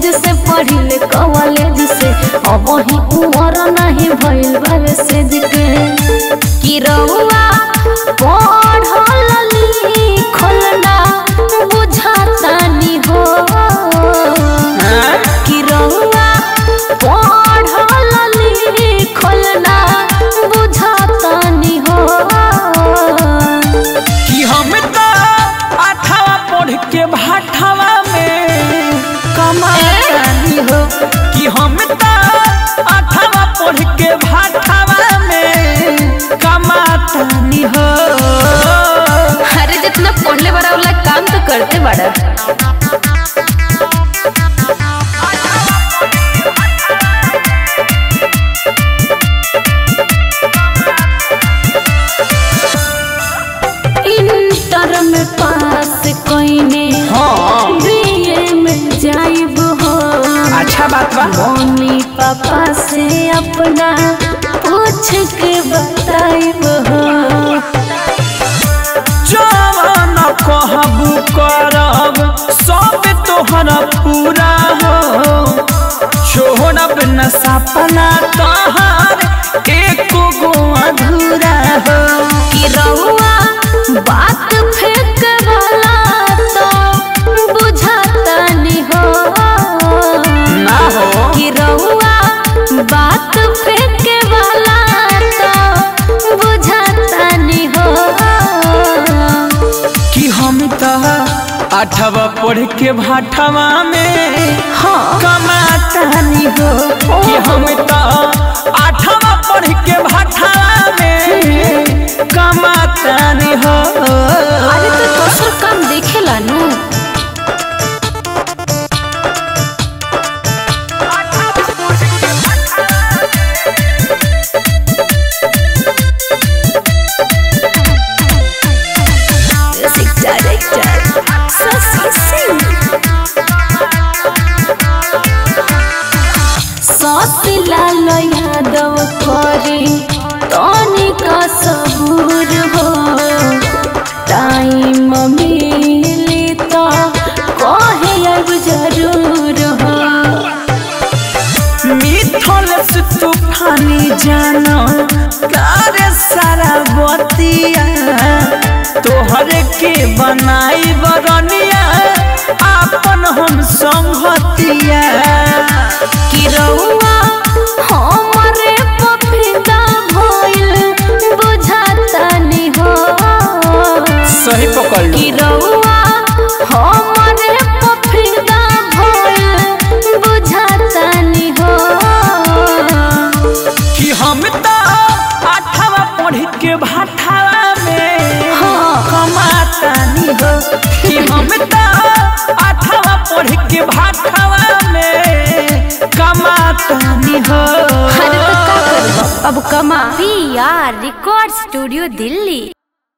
College से पढ़िले college से अब ही उमर नहीं भइल बावे से के कि रहुआ पढ़ल लिखल ना बुझातानी हो कि रहुआ पढ़ल लिखल ना बुझातानी हो कि हम तो अठावा पढ़ के भाठावा में कमानी हो कि हम तो अठावा पढ़ के भाठावा में कमातानी हो अरे जितना पढ़ले बड़ा वाला काम तो करते बड़ा इंटर में पास कइने हाँ बीए में जाइब हो अच्छा बात बा मम्मी पापा से अपना पूछ के बताइब हो जवान कहबू करब सब तोहरा पूरा हो छोड़ब न सपना तोहर एको गो अधूरा हो कि रहुआ बात फेंक वाला तो बुझाता नहीं हो ना हो कि रहुआ बात फेंक वाला तो बुझाता नहीं हो कि हम तो अठवा पढ़ के भाठवा में हाँ कमातानी हो कि हम तो अठवा पढ़ के भाठवा में कमातानी हो अरे तो दोसर काम देखेला नु म्यूजिक डायरेक्टर शशि सिंह शशि लाल यादव करे तनिक सबूर हो टाइम मिली तो कहे अब जरूर हो मिथल से तूफानी जानो कारे सारा बतिया तोहरे के बनाई बरनिया आपन हम संगतिया कि रहुआ हमरे पफिदा भइल बुझाता नहीं हो सही पकड़ कि रहुआ हमरे पफिदा भइल बुझाता नहीं हो कि हम तो आठवा पढ़ के भाठावा में हाँ। कमातानी हो कि हम तो आठवा पढ़ के भाठावा में कमातानी हो अरे तो का करब अब कमा P R record studio Delhi